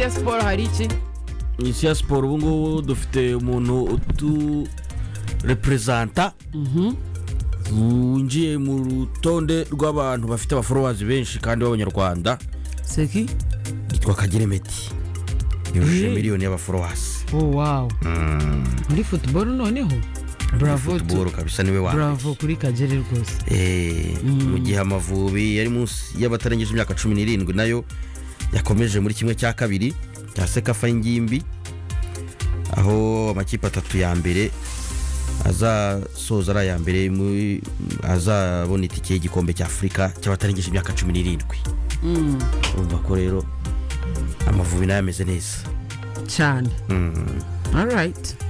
ya siporo hari iki mu isi ya siporo ubu ngubu dufite umuntu utureperezanta winjiye mu rutonde rw'abantu bafite abaforowazi benshi kandi b'abanyarwanda seki yitwa kagere meti yujuje miliyoni y'abaforowazi oh wow muri futuboro noneho bravo tu- futuboro kabisa niwe wa bravo kuri kagere rwose Eh, mu gihe amavubi yari munsi y'abatarengeje imyaka cumi n'irindwi nayo yakomeje muri kimwe cya kabiri cya sekafa y'ingimbi aho amakipe atatu ya mbere azasoza ari aya mbere mu- azabona itike y'igikombe cya afurika cy'abatarengeje imyaka cumi n'irindwi urumva ko rero amavubi nayo ameze neza cyane alright